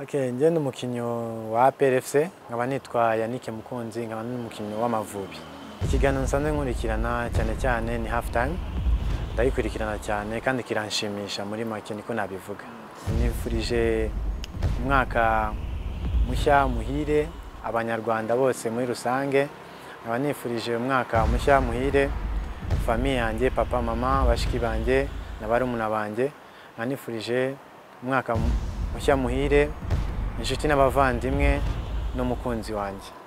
Okay, njye ni umukinnyi wa APR FC nkaba nitwa Yannick Mukunzi nkaba n'umukinnyi w'Amavubi. Ikiganiro nsanzwe nkurikirana cyane cyane ni half time ndayikurikirana cyane kandi kiranshimisha muri make niko nabivuga. Nifurije umwaka mushya muhire abanyarwanda bose muri rusange nkaba nifurije umwaka mushya muhire famiye yanjye papa mama bashiki banjye na barumuna banjye nkaba nifurije umwaka mushya muhire inshuti n'abavandimwe n'umukunzi wanjye